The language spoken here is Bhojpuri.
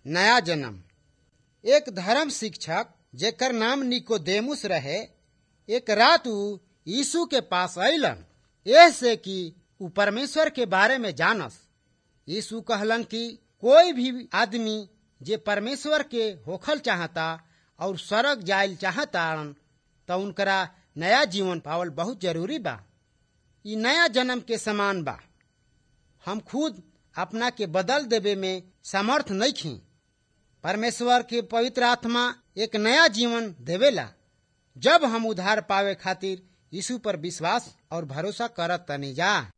नया जन्म एक धर्म शिक्षक जेकर नाम निकोदेमुस रहे एक रात ऊ यीशु के पास अलन ऐसे कि ऊ परमेश्वर के बारे में जानस यीशु कहलन कि कोई भी आदमी जे परमेश्वर के होखल चाहता और स्वर्ग जायल चाहता तो उनकरा नया जीवन पावल बहुत जरूरी बा ई नया जन्म के समान बा हम खुद अपना के बदल देवे में समर्थ नहीं खी परमेश्वर के पवित्र आत्मा एक नया जीवन देवेला जब हम उधार पावे खातिर यीशु पर विश्वास और भरोसा करत तनी जा